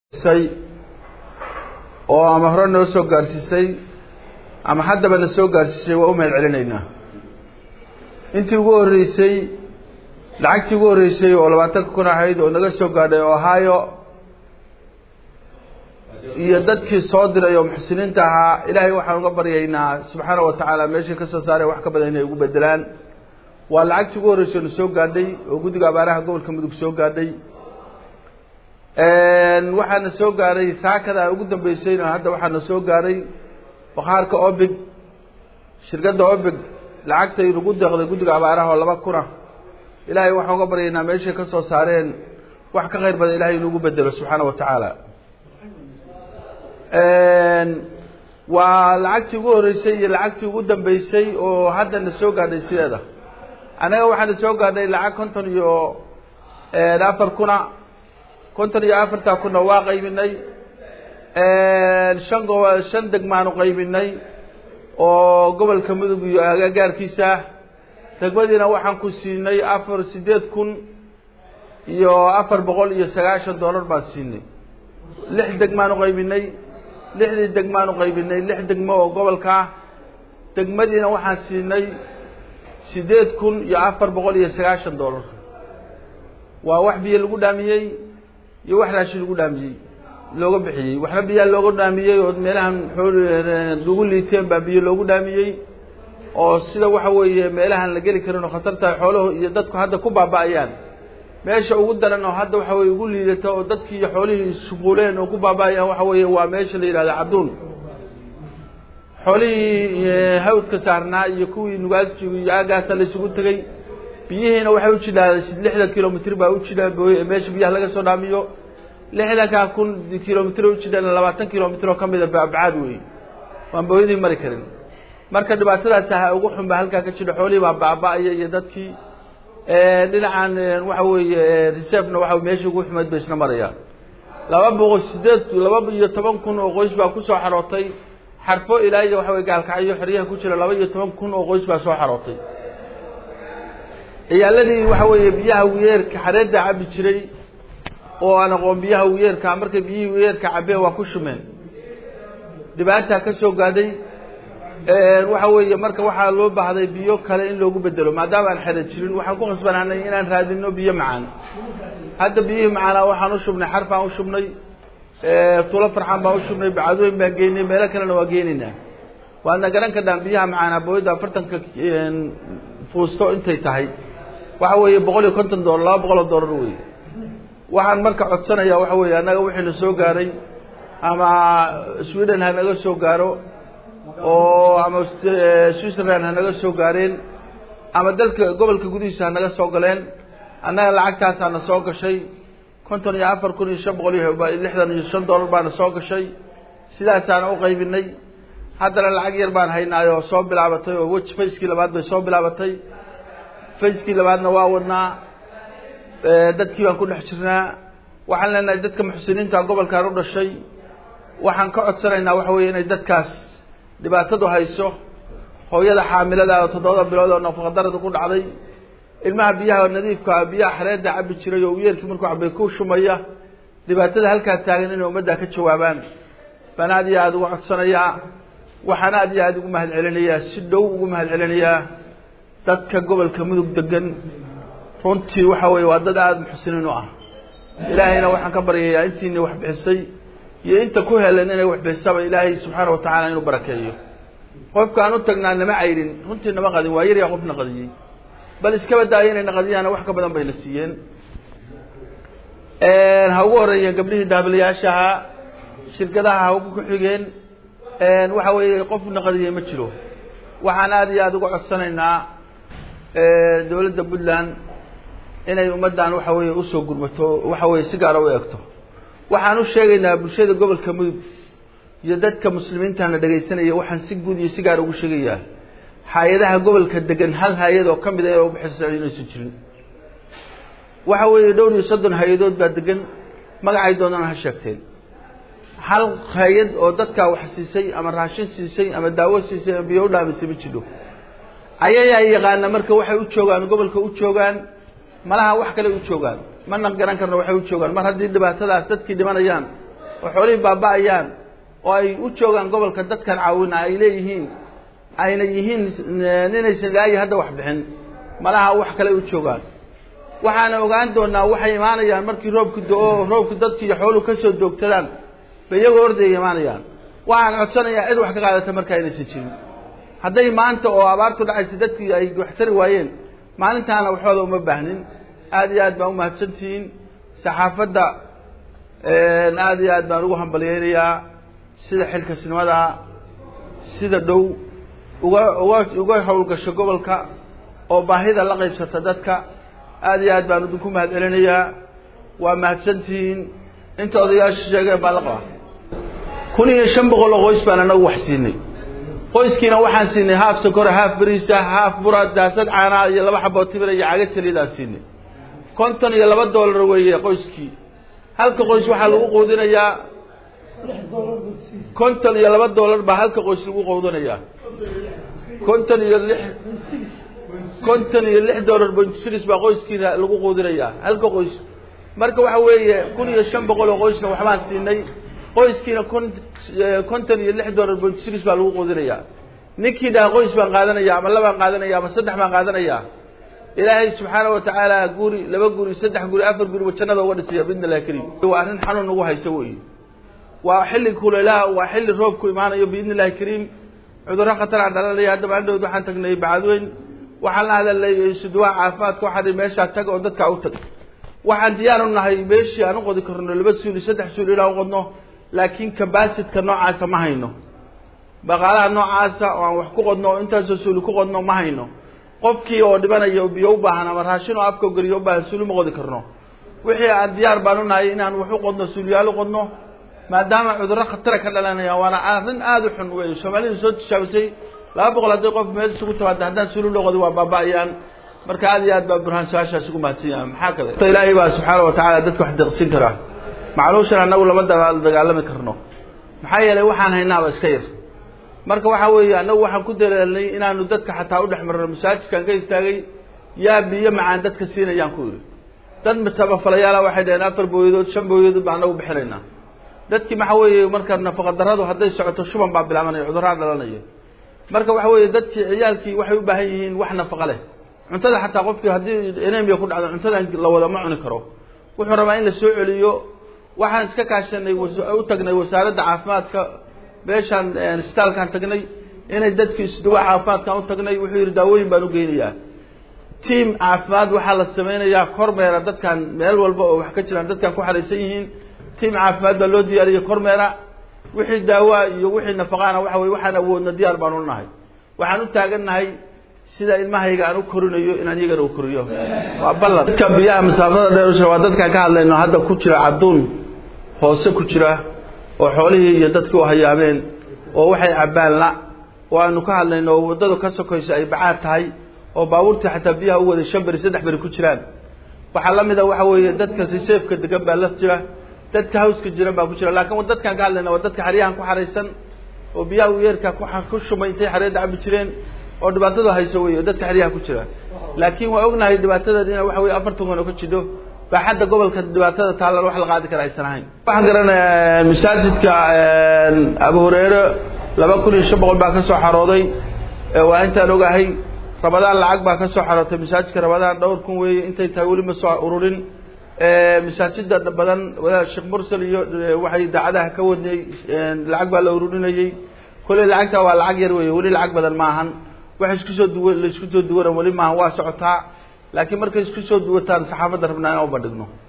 oo ama hore noo soo gaarsiisay ama haddaba na soo gaarsiisay waa u mahad celinaynaa intii ugu horreysay lacagtii ugu horreysay oo labaatanka kun ahayd oo naga soo gaadhay ohio iyo dadkii soo diray oo muxsiniinta ahaa ilaahay waxaan uga baryaynaa subxaana wa tacaala meeshay ka soo saareen wax ka badan inay ugu bedelaan waa lacagtii ugu horreysay na soo gaadhay oo guddiga abaaraha gobolka mudug soo gaadhay waxaana soo gaaray saakada ugu dambeysayna hadda waxaana soo gaaray bakhaarka obig shirkadda obig lacagtay nagu deeqday guddiga abaaraha oo laba kuna ilaahay waxaan uga baryaynaa meeshay ka soo saareen wax ka khayr badan ilahay inugu bedelo subxaana wa tacaala waa lacagtii ugu horreysay iyo lacagtii ugu dambeysay oo haddana soo gaadhay sideeda annaga waxaana soo gaadhay lacag konton iyo afar kuna konton iyo afartaa kuna waa qaybinay shan go shan degmaanu qaybinay oo gobolka mudug iyo agagaarkiisa degmadiina waxaan ku siinay afar siddeed kun iyo afar boqol iyo sagaashan dollar baan siinay lix degmaanu qaybinay lixdii degmaanu qaybinay lix degmo oo gobolka ah degmadiina waxaan siinay siddeed kun iyo afar boqol iyo sagaashan dollar waa wax biyo lagu dhaamiyey iyo wax raashin lagu dhaamiyey looga bixiyey waxna biyaa looga dhaamiyey oo meelahan lagu liiteen baa biyo loogu dhaamiyey oo sida waxa weeye meelahan la geli karin oo khatartahay xooluhu iyo dadku hadda ku baaba'ayaan meesha ugu daran oo hadda waxa weye ugu liidata oo dadkii iyo xoolihii shuquuleen oo ku baaba'ayaan waxa weeye waa meesha la yidhahda cadduun xoolihii hawdka saarnaa iyo kuwii nugaagjigu iyo aagaasa la isugu tegey biyihiina waxay u jidhaa lixdan kilomitr baa u jidhaa meesha biyaha laga soo dhaamiyo lixdankaa kun kilomitr u jidhana labaatan kilomitr oo ka mida baabcaad weeye waan booyadii mari karin marka dhibaatadaas aha ugu xun baa halkaa ka jidha xoolihii baa baaba'aya iyo dadkii dhinacan waxa weeye reservena waxa meeshii ugu xumeyd bay isna marayaan laba boqol sideed laba iyo toban kun oo qoys baa kusoo xarootay xarfo ilaa iyo waxa weye gaalkacyo xeryaha ku jira laba iyo toban kun oo qoys baa soo xarootay ciyaaladii waxa weeye biyaha wiyeerka xareedda cabi jiray oo aan aqoon biyaha wiyeerka markay biyihii wiyeerka cabeen waa ku shumeen dhibaataa ka soo gaadhay waxa weeye marka waxaa loo baahday biyo kale in loogu bedelo maadaama aan xere jirin waxaan ku khasbanaanay inaan raadino biyo macaan hadda biyihii macaanaa waxaan u shubnay xar baan u shubnay tulo farxaan baan u shubnay bacadweyn baan geynay meelo kalena waa geenaynaa waadna garan kadhaan biyaha macaanaa booyadda afartanka fuusto intay tahay waxa weeye boqol iyo konton dollar laba boqol oo dollar weeye waxaan marka codsanayaa waxa weeye annaga wixiina soo gaaray ama sweden ha naga soo gaaro oo ama switzerland ha naga soo gaareen ama dalka gobolka gudihiisa ha naga soo galeen annaga lacagtaasaana soo gashay konton iyo afar kun iyo shan boqol iyo lixdan iyo shan dollar baana soo gashay sidaasaana u qaybinay haddana lacag yar baan haynaayoo soo bilaabatay oo wej fayskii labaad bay soo bilaabatay fayskii labaadna waa wadnaa dadkii baan ku dhex jirnaa waxaan leenahay dadka muxsiniinta gobolkan u dhashay waxaan ka codsanaynaa waxa weeye inay dadkaas dhibaatadu hayso hooyada xaamilada oo toddobada bilood oo nafaqadarada ku dhacday ilmaha biyaha nadiifka biyaha xareedda cabi jiray oo wiyeelkii markuu cabay ku shumaya dhibaatada halkaa taagan inay ummaddaa ka jawaabaan baan aad iyo aada uga codsanayaa waxaan aad iyo aada ugu mahad celinayaa si dhow ugu mahad celinayaa dadka gobolka mudug degan runtii waxa weeye waa dad aada muxsiniin u ah ilaahayna waxaan ka baryayaa intiina wax bixisay iyo inta ku helan inay wax bixisaba ilaahay subxaana wa tacaala inuu barakeeyo qofka aan u tagnaa nama cayrin runtii nama qadin waa yaryaa qofna qadiyey bal iskaba daaya inay naqadiyaana wax ka badan bayna siiyeen ha ugu horeeyeen gabdhihii daabilayaashaha shirkadaha ha ugu ku xigeen waxa weeye qof naqadiyey ma jiro waxaan aada iyo aada uga codsanaynaa dowladda puntland inay ummaddan waxa weeye usoo gurmato waxa weeye si gaara u eegto waxaan u sheegaynaa bulshada gobolka mudug iyo dadka muslimiintana dhegaysanaya waxaan si guud iyo si gaara ugu sheegayaa hay-adaha gobolka degan hal hay-ad oo ka mid a ee ubaxisa inaysan jirin waxa weeye dhowr iyo soddon hay-adood baa degan magacay doonana ha sheegteen hal hay-ad oo dadkaa wax siisay ama raashin siisay ama daawo siisay ama biyo u dhaamisay ma jidho ayayaa yaqaana marka waxay u joogaan gobolka u joogaan malaha wax kale u joogaan mana garan karno waxay u joogaan mar haddii dhibaatadaas dadkii dhimanayaan oo xoolihii baaba-ayaan oo ay u joogaan gobolka dadkan caawina ay leeyihiin ayna yihiin ninaysan ilaayi hadda wax bixin malaha wax kale u joogaan waxaana ogaan doonaa waxay imaanayaan markii roobku do-o roobku dadki iyo xooluhu kasoo doogtadaan bay iyagoo ordaya imaanayaan waxaan codsanayaa cid wax ka qaadata markaa inaysan jirin hadday maanta oo abaartu dhacaysa dadkii ay wax tari waayeen maalintaana waxooda uma baahnin aada iyo aad baan umahadsantihiin saxaafadda aada iyo aad baan ugu hambalyeynayaa sida xilkasnimada sida dhow uga uga uga howlgasho gobolka oo baahida la qaybsata dadka aada iyo aad baan idinku mahad celinayaa waa mahadsantihiin inta odayaasha sheegeen baa la qabaa kun iyo shan boqol oo qoys baan anagu wax siinay qoyskiina waxaan siinay haaf sokora haaf beriisa haaf bura daasad caanaa iyo laba xaboo timira iyo caga saliidaan siinay konton iyo laba dollar weeye qoyskii halka qoys waxaa lagu quudinayaa konton iyo laba dollar baa halka qoys lagu quudinayaa konton iyo lix konton iyo lix dollar point six baa qoyskiina lagu quudinayaa halka qoys marka waxa weeye kun iyo shan boqol oo qoysna waxbaan siinay qoyskiina kon konton iyo lix dollar point six baa lagu quudinayaa ninkii dhaha qoys baan qaadanaya ama labaan qaadanaya ama saddex baan qaadanaya ilaahay subxaana watacaala guri laba guri saddex guri afar guriba jannada uga dhisaya bidn illahi kariim waa arrin xanuun nagu haysa wey waa xilli kuleelaha waa xilli roobku imaanayo biidn illahi kariim cudurro khatara dhalanaya haddaba andhowd waxaan tagnay bacadweyn waxaan la hadalnay suduwaha caafimaadka waxaan meeshaa tag oo dadka u tag waxaan diyaar u nahay meeshii aan u qodi karno laba suuli saddex suuli inaan uqodno laakiin cabasitka noocaasa ma hayno baqaalaha noocaasa oo aan wax ku qodno oo intaasoo suuli ku qodno ma hayno qofkii oo dhibanaya oo biyo u baahan ama raashin oo afka geliyo u baahan suuli ma qodi karno wixii aan diyaar baan u nahay inaan wax u qodno suuliyaal u qodno maadaama cudurro khatara ka dhalanaya waana arrin aada u xun wey soomaalidu soo tishaabisay laba boqol hadday qof meel isugu timaada haddaan suuli loo qodi waa baaba-ayaan marka aad iyo aad baa burhaan su-aashaas ugu mahadsan yahay maxaa kale ilaahay baa subxaana watacaala dadka wax deeqsin karaa macluushan annagu lama dagaalami karno maxaa yeelay waxaan haynaaba iska yar marka waxaa weeye annagu waxaan ku dalaalnay inaanu dadka xataa u dhex marno masaajidkaan ka istaagay yaa biyo macaan dadka siinayaan ku yidhi dad masabafalayaala waxay dhaheen afar booyadood shan booyadood baa annagu bixinaynaa dadkii maxaa weeye marka nafaqa darradu hadday socoto shuban baa bilaabanaya cudurraa dhalanaya marka waxa weeye dadkii ciyaalkii waxay u baahan yihiin wax nafaqa leh cuntada xataa qofkii haddii enemia ku dhacdo cuntada la wada ma cuni karo wuxuu rabaa in la soo celiyo waxaan iska kaashanay u tagnay wasaaradda caafimaadka meeshaan isbitaalkaan tagnay inay dadki isduwa caafimaadkaan u tagnay wuxuu yidhi daawooyin baan u geynayaa tiam caafimaad waxaa la sameynayaa kormeera dadkan meel walba oo wax ka jiraan dadkan ku xaraysan yihiin tiam caafimaad baa loo diyaariyey kormeera wixii daawaa iyo wixii nafaqaana waxa weye waxaan awoodna diyaar baan u nahay waxaan u taagannahay sida ilmahayga aan u korinayo inaan iyagana u koriyo waa ballan dadka biyaha masaafada dheer waa dadkaan ka hadlayno hadda ku jira cadduun hoose ku jira oo xoolihii iyo dadkii u hayaabeen oo waxay cabbaan la oo aanu ka hadlayno oo waddadu ka sokayso ay bacaad tahay oo baabuurtii xataa biyaha u waday shan beri saddex beri ku jiraan waxaa la mid a waxa weeye dadka reseefka degan baa la jira dadka hawska jiran baa ku jira laakiin dadkaan ka hadlayna waa dadka xeryahan ku xaraysan oo biyaha uyeerka ku shumay intay xareedda cabi jireen oo dhibaatadu hayso wey oo dadka xeryaha ku jira laakiin waa ognahay dhibaatadeed ina waxa weye afartan kun oo ka jidho baaxadda gobolka dhibaatada taallan wax la qaadi kara aysan ahayn waxaan garanayaa masaajidka abu hureyre laba kun iyo shan boqol baa ka soo xarooday waa intaan ogahay rabadaan lacag baa ka soo xarootay masaajidka rabadaan dhowr kun weeye intay tahay weli ma soo ururin masaajida badan wadaad sheekh mursal iyo waxay daacadaha ka wadnay lacag baa la ururinayey kolley lacagta waa lacag yar weeye weli lacag badan maahan wax isku soo duwa la isku soo duwana weli maahan waa socotaa laakiin markay isku soo duwataan saxaafadda rabnaa inaan u bandhigno